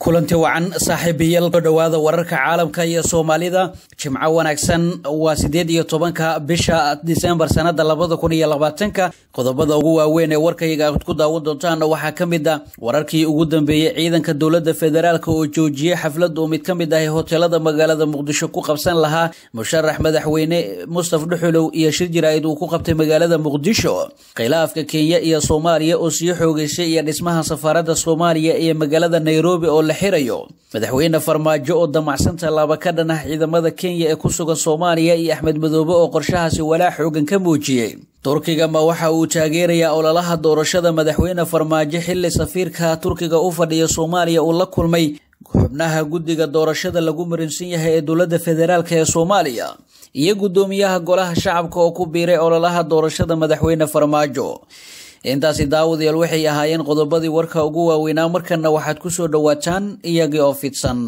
kulanti wacan saaxiibayaal soo dhowaada wararka caalamka iyo soomaalida jimco wanaagsan waa sideed iyo tobanka bisha disembar sanada labada kun iyo labaatanka qodobada ugu waaweyn ee warkayga aad ku daawan doontaan waxaa ka mid a wararkii ugu dambeeyey ciidanka dowlada federaalk oo joojiyey xaflad uu mid ka mid ah hoteelada magaalada muqdisho ku qabsan lahaa musharax madaxweyne mustaf dhuxulow iyo shir jaraa'id uu ku qabtay magaalada muqdisho khilaafka kenya iyo soomaaliya oo sii xoogeysay iyo dhismaha safaarada soomaaliya iyo magaalada nairobi oo la xirayo madaxweyne farmaajo oo damacsan tallaaba ka dhan ah ciidamada kenya ee ku sugan soomaaliya iyo axmed madoobe oo qorshahaasi walaac xoogan ka muujiyey turkiga ma waxa uu taageerayaa ololaha doorashada madaxweyne farmaajo xili safiirka turkiga u fadhiya soomaaliya uu la kulmay xubnaha guddiga doorashada lagu marinsan yahay ee dowlada federaalk ee soomaaliya iyo guddoomiyaha golaha shacabka oo ku biiray ololaha doorashada madaxweyne farmaajo intaasi daawadayaal waxay ahaayeen qodobadii warka ugu waaweynaa markana waxaad ku soo dhowaataan iyagii oo fidsan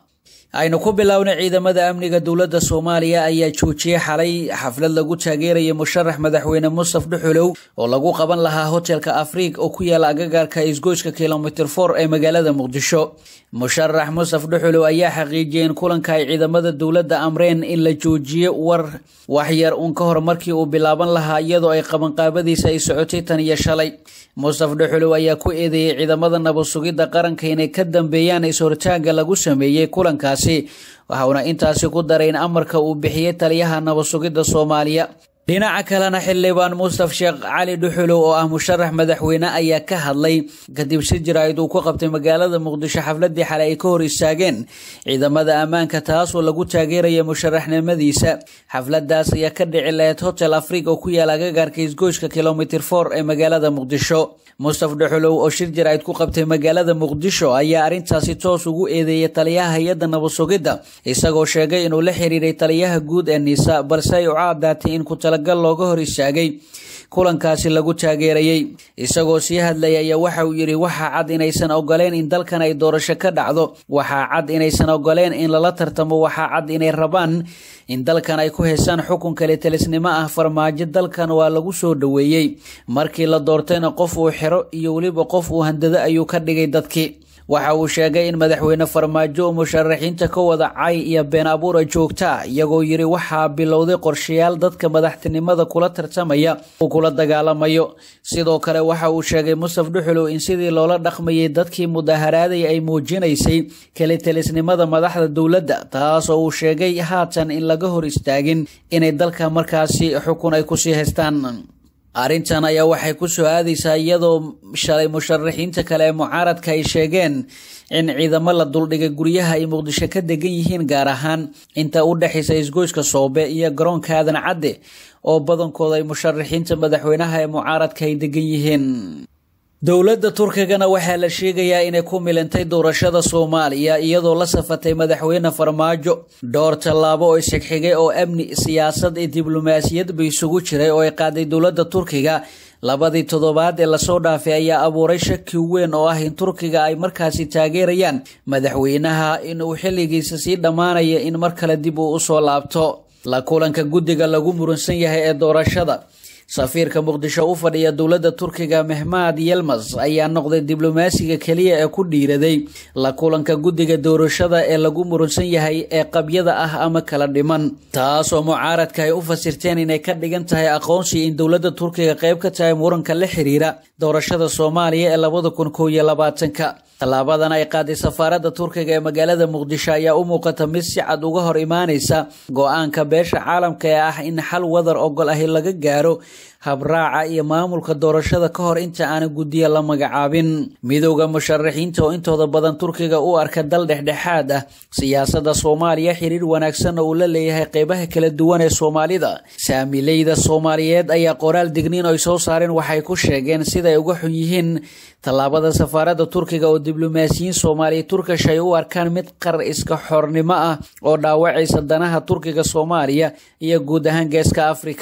aynu ku bilownay ciidamada amniga dowladda soomaaliya ayaa joojiyey xalay xaflad lagu taageerayay musharax madaxweyne mustaf dhuxulow oo lagu qaban lahaa hotelka afriig oo ku yaala agagaarka isgoyska kilomitr for ee magaalada muqdisho musharax mustaf dhuxulow ayaa xaqiijiyey in kulanka ay ciidamada dowladda amreen in la joojiyo war waxyar uun ka hor markii uu bilaaban lahaa iyadoo ay qabanqaabadiisa ay socotay tan iyo shalay mustaf dhuxulow ayaa ku eedeeyey ciidamada nabad sugidda qaranka inay ka dambeeyaan is-hortaaga lagu sameeyey kulankaasi waxauna intaasi ku daray in amarka uu bixiyey taliyaha nabad sugidda soomaaliya dhinaca kalena xildhibaan mustaf sheekh cali dhuxulow oo ah musharax madaxweyne ayaa ka hadlay kadib shir jaraa'id uu ku qabtay magaalada muqdisho xafladii xalay ay ka hor istaageen ciidamada ammaanka taasoo lagu taageeraya musharaxnimadiisa xafladaas ayaa ka dhici lahayd hotel afriig oo ku yaala agagaarka isgoyska kilomitr for ee magaalada muqdisho mustaf dhuxulow oo shir jaraa'id ku qabtay magaalada muqdisho ayaa arrintaasi toos ugu eedeeyay taliyaha hay-adda nabad sugidda isagoo sheegay inuu la xiriiray taliyaha guud ee niisa balse ay u caadaatay in ku talagal looga hor istaagay kulankaasi lagu taageerayey isagoo sii hadlaya ayaa waxa uu yidhi waxaa cad inaysan ogoleen in dalkan ay doorasho ka dhacdo waxaa cad inaysan ogoleen in lala tartamo waxaa cad inay rabaan in dalkan ay ku heesaan xukun kale talisnimo ah farmaajo dalkan waa lagu soo dhoweeyey markii la doortayna qof uu xiro iyo weliba qof uu handado ayuu ka dhigay dadkii waxa uu sheegay in madaxweyne farmaajo uu musharaxiinta ka wada cay iyo been abuura joogta iyagoo yidhi waxaa bilowday qorshayaal dadka madaxtinimada kula tartamaya uu kula dagaalamayo sidoo kale waxa uu sheegay mustaf dhuxulow in sidii loola dhaqmayay dadkii mudaharaaday ay muujinaysay kalitelisnimada madaxda dowladda taasoo uu sheegay haatan in laga hor istaagin inay dalka markaasi xukun ay kusii haystaan arrintan ayaa waxay ku soo aadaysaa iyadoo shalay musharaxiinta kale ee mucaaradka ay sheegeen in ciidamo la duldhigay guryaha ay muqdisho ka degan yihiin gaar ahaan inta u dhexaysa isgoyska soobe iyo garoonka aadan cadde oo badankooda ay musharaxiinta madaxweynaha ee mucaaradka ay degan yihiin dowladda turkigana waxaa la sheegayaa inay ku milantay doorashada soomaaliya iyadoo la safatay madaxweyne farmaajo dhowr tallaabo oo isxigxigay oo amni siyaasad iyo diblomaasiyadba isugu jiray oo ay qaaday dowladda turkiga labadii toddobaad ee lasoo dhaafay ayaa abuuray shaki weyn oo ah in turkiga ay markaasi taageerayaan madaxweynaha inuu xilligiisa sii dhammaanaya in mar kale dib uu usoo laabto la kulanka guddiga lagu muransan yahay ee doorashada safiirka muqdisho u fadhiya dowladda turkiga mehmad yelmas ayaa noqday diblomaasiga keliya ee ku dhiiraday la kulanka guddiga doorashada ee lagu muransan yahay ee qabyada ah ama kala dhiman taasoo mucaaradka ay u fasirteen inay ka dhigan tahay aqoonsi in dowladda turkiga qayb ka tahay muranka la xiriira doorashada soomaaliya ee labada kun kow iyo labaatanka tallaabadan ay qaaday safaaradda turkiga ee magaalada muqdisho ayaa u muuqata mid si cad uga hor imaanaysa go-aanka beesha caalamka ee ah in xal wadar ogol ahi laga gaaro habraaca iyo maamulka doorashada ka hor inta aana guddiya la magacaabin midowda musharaxiinta oo intooda badan turkiga u arka dal dhexdhexaad ah siyaasadda soomaaliya xiriir wanaagsan oo uu la leeyahay qeybaha kala duwan ee soomaalida saamileyda soomaaliyeed ayaa qoraal digniin oo ay soo saareen waxay ku sheegeen siday uga xun yihiin tallaabada safaaradda turkiga oo diblomaasiyiin soomaaliya turkish ay u arkaan mid qar iska xornimo ah oo dhaawacaysa danaha turkiga soomaaliya iyo guud ahaan geeska afrika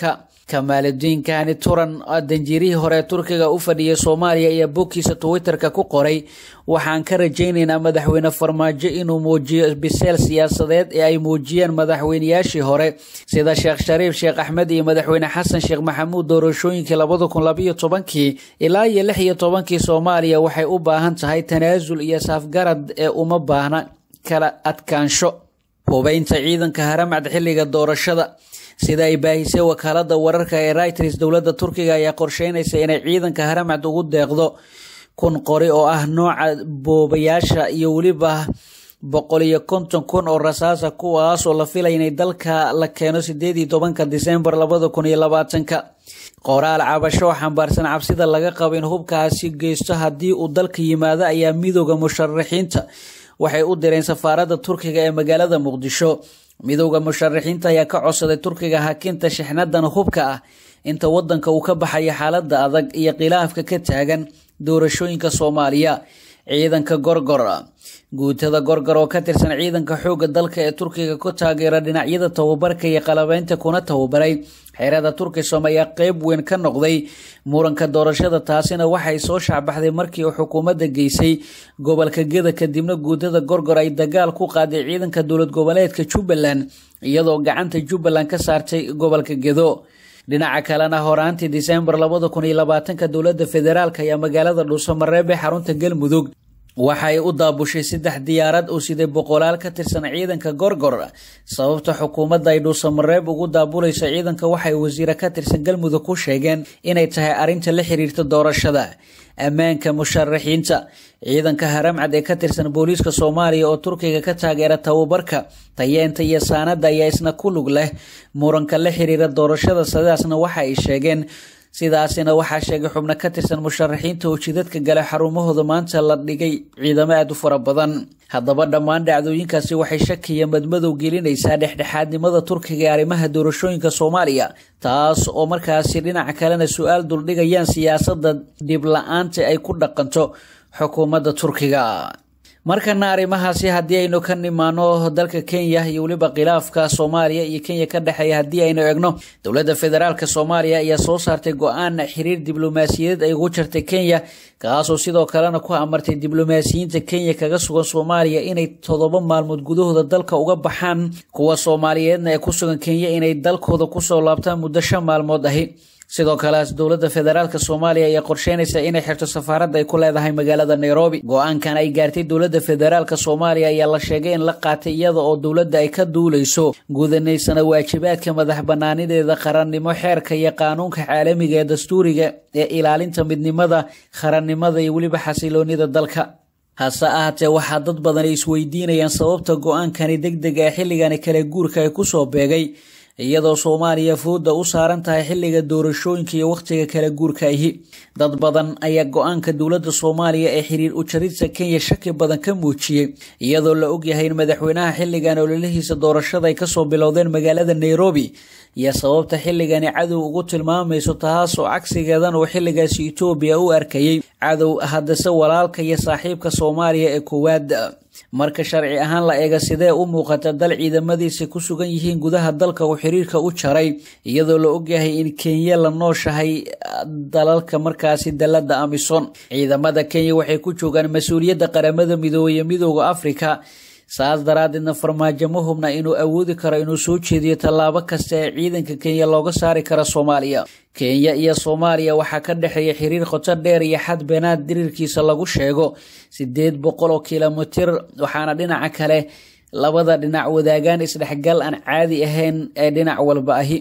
kamaaludiin kahani turan danjiirihii hore turkiga u fadhiyay soomaaliya iyo bogkiisa twitterka ku qoray waxaan ka rajaynaynaa madaxweyne farmaajo inuu muujiyo biseel siyaasadeed ee ay muujiyeen madaxweyneyaashii hore sida sheekh shariif sheekh axmed iyo madaxweyne xasan sheekh maxamuud doorashooyinkii labada kun labayo tobankii ilaa iyo lix iyo tobankii soomaaliya waxay u baahan tahay tanaasul iyo saafgarad ee uma baahna kala adkaansho hubeynta ciidanka haramcad xilliga doorashada sida ay baahisay wakaalada wararka ee reuters dowladda turkiga ayaa qorsheynaysa inay ciidanka haramcad ugu deeqdo kun qori oo ah nooca boobayaasha iyo weliba boqol iyo konton kun oo rasaasa kuwaas oo la filaya inay dalka la keeno sideed iyo tobanka disembar labada kun iyo labaatanka qoraal cabasho oo xambaarsan cabsida laga qabo in hubkaasi geysto haddii uu dalka yimaado ayaa midooda musharaxiinta waxay u direen safaaradda turkiga ee magaalada muqdisho midowda musharaxiinta ayaa ka codsaday turkiga hakinta shixnadan hubka ah inta wadanka uu ka baxayo xaalada adag iyo khilaafka ka taagan doorashooyinka soomaaliya ciidanka gorgor guutada gorgor oo ka tirsan ciidanka xooga dalka ee turkiga ku taageera dhinacyada tababarka iyo qalabeynta kuna tababaray xeerada turkisom ayaa qeyb weyn ka noqday muranka doorashada taasina waxay soo shaacbaxday markii uu xukuumadda geysay gobolka geda kadibna guutada gorgor ay dagaal ku qaaday ciidanka dowlad goboleedka jubbaland iyadoo gacanta jubbaland ka saartay gobolka gedo dhinaca kalena horaantii disembar labada kun iyo labaatanka dowladda federaalk ayaa magaalada dhuusamareeb ee xarunta galmudug waxay u daabushay saddex diyaarad oo siday boqolaal ka tirsan ciidanka gorgor sababta xukuumadda ay dhuusamareeb ugu daabulayso ciidanka waxay wasiire ka tirsan galmudug ku sheegeen inay tahay arrinta la xiriirta doorashada ammaanka musharaxiinta ciidanka haramcad ee ka tirsan booliiska soomaaliya oo turkiga ka taageera tababarka tayeenta iyo saanada ayaa isna ku lug leh muranka la xiriira doorashada sidaasna waxa ay sheegeen sidaasina waxaa sheegay xubno ka tirsan musharaxiinta oo jidadka gale xarumahooda maanta la dhigay ciidamo aada u fara badan haddaba dhammaan dhacdooyinkaasi waxay shakiya madmadow gelinaysaa dhexdhexaadnimada turkiga ee arrimaha doorashooyinka soomaaliya taas oo markaasi dhinaca kalena su-aal duldhigayaan siyaasadda dhib la-aanta ay ku dhaqanto xukuumadda turkiga markana arrimahaasi haddii aynu ka nimaano dalka kenya iyo weliba khilaafka soomaaliya iyo kenya ka dhexeeya haddii aynu egno dowladda federaalk soomaaliya ayaa soo saartay go-aan xiriir diblomaasiyadeed ay ugu jirtay kenya kaasoo sidoo kalena ku amartay diblomaasiyiinta kenya kaga sugan soomaaliya inay todoba maalmood gudahooda dalka uga baxaan kuwa soomaaliyeedna ee ku sugan kenya inay dalkooda kusoo laabtaan muddo shan maalmood ahi sidoo kale dowladda federaalk soomaaliya ayaa qorsheynaysa inay xirto safaaradda ay ku leedahay magaalada nairobi go-aankan ay gaartay dowladda federaalk soomaaliya ayaa la sheegay in la qaatay iyada oo dowladda ay ka duuleyso gudanaysana waajibaadka madax banaanideeda qarannimo xeerka iyo qaanuunka caalamiga ee dastuuriga ee ilaalinta midnimada qarannimada iyo weliba xasiloonida dalka hase ahaatee waxaa dad badan ay isweydiinayaan sababta go-aankani deg deg ee xilligani kale guurka ay kusoo beegay iyadoo soomaaliya fooda u saaran tahay xilliga doorashooyinka iyo wakhtiga kala guurka ahi dad badan ayaa go-aanka dowladda soomaaliya ee xiriir ujaridta kenya shaki badan ka muujiyey iyadoo la ogyahay in madaxweynaha xilligan ololihiisa doorashada ay kasoo bilowdeen magaalada nairobi iyo sababta xilligani cadow ugu tilmaamayso taas oo cagsigeedan uu xilligaasi etoobiya u arkayay cadow haddase walaalka iyo saaxiibka soomaaliya ee koowaad marka sharci ahaan la eega sidee u muuqata dal ciidamadiisa ku sugan yihiin gudaha dalka uu xiriirka u jaray iyadoo la ogyahay in kenya la nooshahay dalalka markaasi dalada amison ciidamada kenya waxay ku joogaan mas-uuliyadda qaramada midoobe midooda afrika saas daraadeedna farmaajo ma hubna inuu awoodi karo inuu soo jeediyo tallaabo kasta ee ciidanka kenya looga saari karo soomaaliya kenya iyo soomaaliya waxaa ka dhexeeya xiriir qoto dheer iyo xad beenaad diriirkiisa lagu sheego sideed boqol oo kilomitir waxaana dhinaca kale labada dhinac wadaagaan isdhexgal aan caadi ahayn ee dhinac walba ahi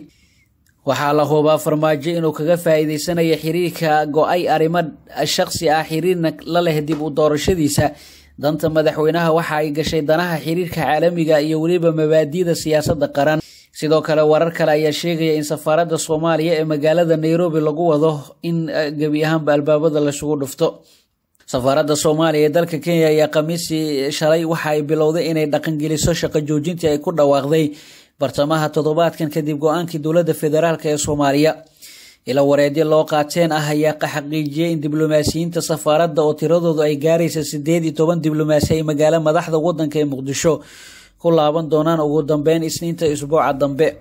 waxaa la hubaa farmaajo inuu kaga faa'iideysanayo xiriirka go-ay arrimo shaqsi ah xiriirna la leh dib u doorashadiisa danta madaxweynaha waxa ay gashay danaha xiriirka caalamiga iyo weliba mabaadi'da siyaasadda qaran sidoo kale warar kale ayaa sheegaya in safaaradda soomaaliya ee magaalada nairobi lagu wado in gebi ahaanba albaabada laisugu dhufto safaaradda soomaaliya ee dalka kenya ayaa khamiisii shalay waxa ay bilowday inay dhaqangeliso shaqo joojintii ay ku dhawaaqday bartamaha toddobaadkan kadib go-aankii dowladda federaalk ee soomaaliya ila wareedyo loo qaateen ah ayaa xaqiijiyay in diblomaasiyiinta safaaradda oo tiradoodu ay gaaraysa sideed iyo toban diblomaasi ay magaalo madaxda wadanka ee muqdisho ku laaban doonaan ugu dambeyn isniinta isbuuca dambe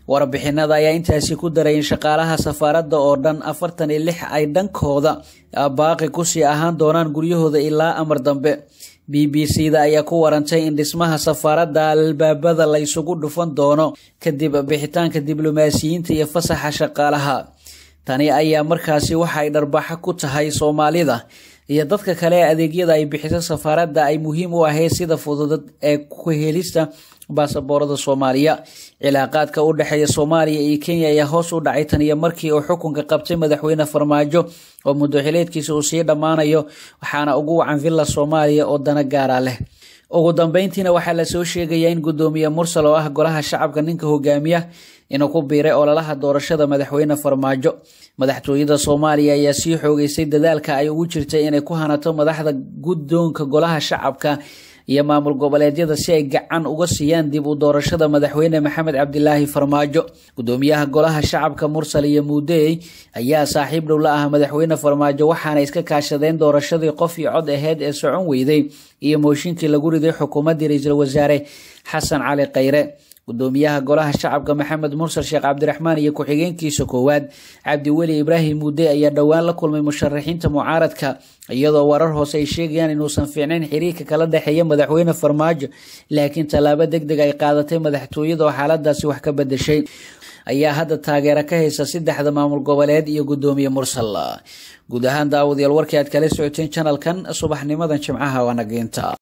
warbixinada ayaa intaasi ku daray in shaqaalaha safaaradda oo dhan afartan iyo lix ay dhankooda baaqi kusii ahaan doonaan guryahooda ilaa amar dambe b b c da ayaa ku warantay in dhismaha safaaradda albaabada la isugu dhufan doono kadib bixitaanka diblomaasiyiinta iyo fasaxa shaqaalaha tani ayaa markaasi waxa ay dharbaxo ku tahay soomaalida iyo dadka kale ee adeegyada ay bixiso safaaradda ay muhiim u ahayd sida fududad ee ku helista baasaboorada soomaaliya cilaaqaadka u dhexeeya soomaaliya iyo kenya ayaa hoos u dhacay tan iyo markii uu xukunka qabtay madaxweyne farmaajo oo muddoxileedkiisa uu sii dhammaanayo waxaana ugu wacan villa soomaaliya oo dana gaara leh ugu dambeyntiina waxaa lasoo sheegayaa in guddoomiye mursal oo ah golaha shacabka ninka hogaamiya inuu ku biiray ololaha doorashada madaxweyne farmaajo madaxtooyada soomaaliya ayaa sii xoogeysay dadaalka ay ugu jirtay inay ku hanato madaxda guddoonka golaha shacabka iyo maamul goboleedyada si ay gacan uga siiyaan dib u doorashada madaxweyne maxamed cabdilaahi farmaajo gudoomiyaha golaha shacabka mursal iyo muudey ayaa saaxiib dhow la ah madaxweyne farmaajo waxaana iska kaashadeen doorashadii qof iyo cod aheyd ee socon weyday iyo mooshinkii lagu riday xukuumaddii ra-iisul wasaare xasan cali khayre gudoomiyaha golaha shacabka maxamed mursal sheekh cabdiraxmaan iyo ku-xigeenkiisa koowaad cabdiweli ibraahim muudey ayaa dhowaan la kulmay musharaxiinta mucaaradka iyadoo warar hoose ay sheegayaan inuusan fiicnayn xiriirka kala dhexeeya madaxweyne farmaajo laakiin tallaabo deg deg ay qaadatay madaxtooyada oo xaaladaasi wax ka bedeshay ayaa hadda taageero ka haysa saddexda maamul goboleed iyo gudoomiye mursal guud ahaan daawadayaal warkii aad kala socoteen janalkan subaxnimadan jimcaha waa nageynta